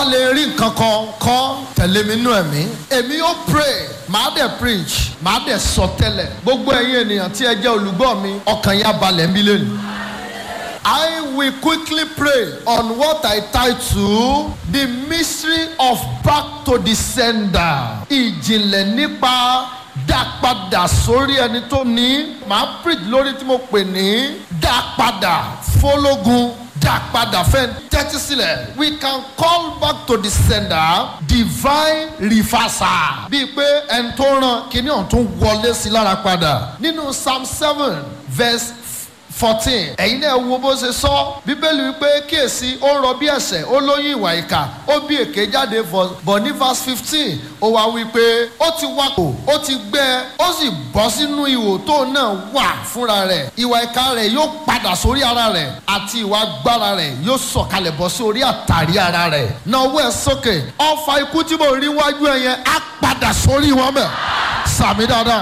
lè rí nǹkan kan kọ́ tẹ̀lé mi nú ẹ̀mí èmi yóò pray màá dẹ̀ preach màá dẹ̀ sọ tẹ́lẹ̀ gbogbo ẹ̀yin ènìyàn tí ẹ jẹ́ olùgbọ́ mi ọkàn yín á balẹ̀ ń bí lónìí. I will quickly pray on what I title the mystery of back to the sender. Ìjìnlẹ̀ nípa dá padà sórí ẹni tó ní. Màá preach lórí tí mo pè ní dá padà fọlógun dá padà fẹ́ tẹ́tí sílẹ̀. We can call back to the sender divine reversal. Bíi pé ẹni tó ràn kíní ọ̀hún tó wọlé sí lára padà. Nínú Psalm seven verse fourteen ẹ̀yin náà wo bó ṣe sọ bíbélì wípé kíyèsí ó ń rọ bí ẹ̀ṣẹ̀ ó lóyún ìwà ìkà ó bí èké jáde bọ̀ ní verse fifteen ó wá wípé ó ti wakò ó ti gbẹ ó sì bọ́ sínú ihò tó náà wà fúnra rẹ̀ ìwà ìkà rẹ̀ yóò padà sórí ara rẹ̀ àti ìwà agbára rẹ̀ yóò sọ̀kalẹ̀ bọ́ sí orí àtàrí ara rẹ̀ náà owó ẹ̀ sókè ọfà ikú tí mo rí wájú ẹ̀ yẹn á padà sórí wọn bẹ̀ sàmì dáadáa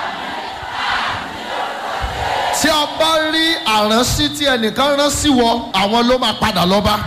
tí a bá rí àránsí tí ẹnìkan rán sí wọ àwọn ló máa padà lọ bá.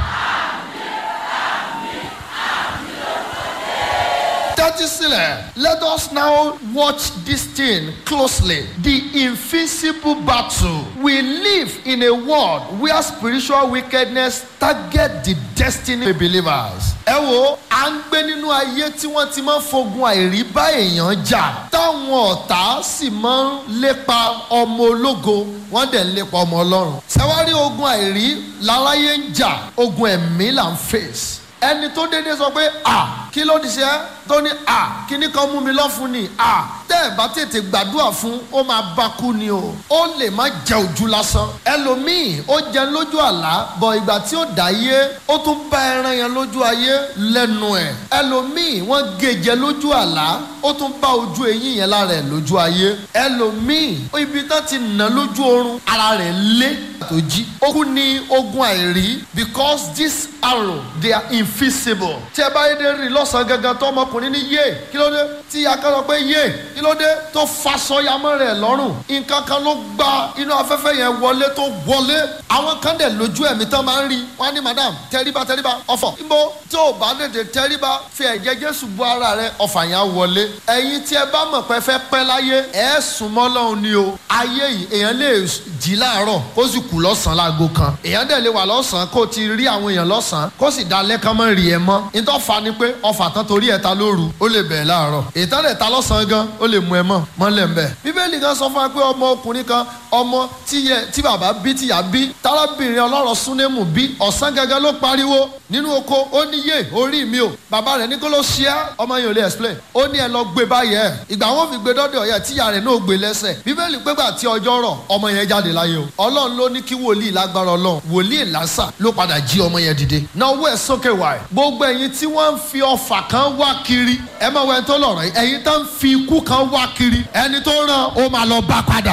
tẹ́tí sílẹ̀ let us now watch this thing closely the invisible battle we live in a world where spiritual wickedness target the destiny of believers. ẹ wo à ń gbé nínú ayé tí wọ́n ti máa ń fogun àìrí bá èèyàn jà táwọn ọ̀tá sì máa ń lépa ọmọ ológo wọ́n dẹ̀ ń lépa ọmọ ọlọ́run. sẹ́wárí ogun àìrí láráyé ń jà ogun ẹ̀mí là ń fèsì ẹni tó dédé sọ pé à kí ló ti ṣe é tó ní à kíní kan mú mi lọ́fun ni à tẹ́ ẹ̀ bá tètè gbàdúrà fún ó máa bá kú ni o ó lè má jẹ ojú lásán ẹlòmíì ó jẹ lójú àlá bọ̀ ìgbà tí ó dá yé ó tún bá ẹran yẹn lójú ayé lẹ́nu ẹ̀ ẹlòmíì wọ́n gèjẹ lójú àlá ó tún bá ojú eyín yẹn lára ẹ̀ lójú ayé ẹlòmíì ibi tán ti nà lójú oorun ara rẹ̀ lé tó jí ó kú ní ogun àìrí because this arrow they are invisible tí ẹ bá yé dé rí lọ́sàn-án gangan tó ọmọkùnrin ní yé kí ló dé tí akẹ́kọ̀ọ́ pé yé kí ló dé tó faṣọ yamọ́ rẹ̀ lọ́rùn nǹkan kan ló gba inú afẹ́fẹ́ yẹn wọlé tó wọlé àwọn kan dẹ̀ lójú ẹ̀mí tán máa ń rí wọn ní madam tẹríba tẹríba ọ̀fọ̀ níbo tí ò bá tètè tẹríba fi ẹ̀jẹ̀ jésù bu ara rẹ̀ ọ̀fà yẹn á wọlé ẹ̀yin tí ẹ bá mọ̀ pé fẹ́ pẹ́ láyé ẹ̀ sùn mọ́ lọ́hùn ni o ayé yìí èèyàn lè jí láàárọ̀ kó sì kú lọ́sàn-án láago kan èèyàn dẹ̀ lè wà lọ́sàn-án kó ti rí àwọn èèyàn lọ́sàn-án kó sì dalẹ́ kán mọ́ rí ẹ mọ́ nítorí fa ni pé ọ̀fà tán torí ẹ̀ ta lóru ó lè bẹ̀ẹ̀ láàárọ̀ ìtàn rẹ̀ ta lọ́sàn-án gan ó lè mú ẹ mọ́ mọ́lẹ̀ ń bẹ̀. bíbélì kan sọ fún wa pé ọmọ ọkùnrin kan ọmọ tí bàbá bí tíyà bí tárábìnrin ọlọ́rọ̀ súnémù bí ọ̀sán gẹ́gẹ́ ló pariwo nínú oko ó ní yé orí mi o bàbá rẹ̀ ní kó ló ṣe é ọmọ yẹn ò lè explain ó ní ẹ lọ gbé báyẹn ìgbà wọn fi gbé dọ́dọ̀ yẹ tíyà rẹ̀ náà gbé lẹ́sẹ̀ bíbélì pé gbà tí ọjọ́ rọ̀ ọmọ yẹn jáde láyé o ọlọ́run ló ní kí wòlíì lágbára ọlọ́run wòlíì lásà ló padà jí ọmọ yẹn dìde náà owó ẹ̀ sókè wá ẹ̀ gbogbo ẹ̀yin tí wọ́n ń fi ọfà kan wá kiri ẹ máa wọ ẹni tó lọ̀rọ̀ yìí ẹ̀yin tó ń fi ikú kan wá kiri ẹni tó ràn ó máa lọ bá padà.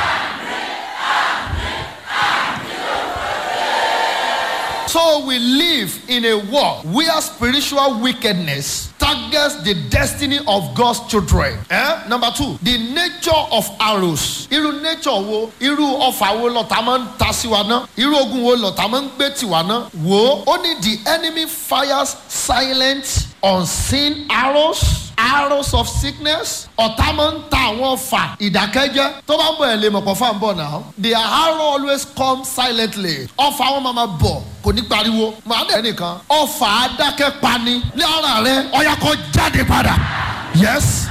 So we live in a world where spiritual wickedness targets the destiny of God's children. Eh? Number two, the nature of arrows. Irú nature wo, irú ọfà wo lọ̀tá máa ń ta sí wa ná? Irú ogun wo lọ̀tá máa ń gbé tì wá ná? Wo, ó ní the enemy fires silent unseen arrows arrows of sickness ọ̀tá máa ń ta àwọn ọfà ìdákẹ́jẹ́ tó bá ń bọ̀ ẹ̀ lè mọ̀pọ̀ fáwọn bọ̀ náà the arrow always come silently ọfà wọn máa ma bọ̀ kò ní pariwo màá dẹ̀ nìkan ọfà adákẹ́ pani ní ara rẹ ọ̀yà kó jáde padà yes.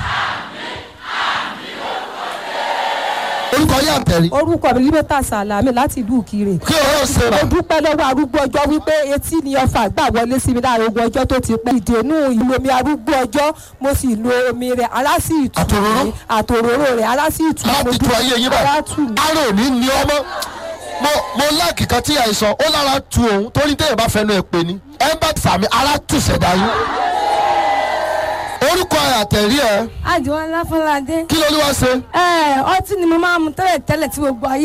orúkọ yà tẹ̀rí. orúkọ mi libeta salami láti ìlú Ìkirè. kí o ṣe rà. mo dúpẹ́ lọ́wọ́ arúgbó ọjọ́ wípé etí ni ọfà gbà wọlé sí mi láàrin ogun ọjọ́ tó ti pẹ́. ìdènú ìlú omi arúgbó ọjọ́ mo sì lo omi rẹ̀ ara sì tù Àtòróró? mí àtòróró rẹ̀ ara sì tù mí. láti tu ayé yín ara báyìí tù mí. ara ò ní ní ọmọ mo mo láàkì kan tí àìsàn ó lára tu òun torí téèyàn bá fẹnu ẹ pè ní ẹ bá sàmì ara tù sẹ̀dá yín orúkọ àtẹ̀rí ẹ àjọ aláfọládé. kí ló ní wá ṣe. ẹ ọtí ni mo máa mu tẹ́lẹ̀ tẹ́lẹ̀ tí gbogbo ayé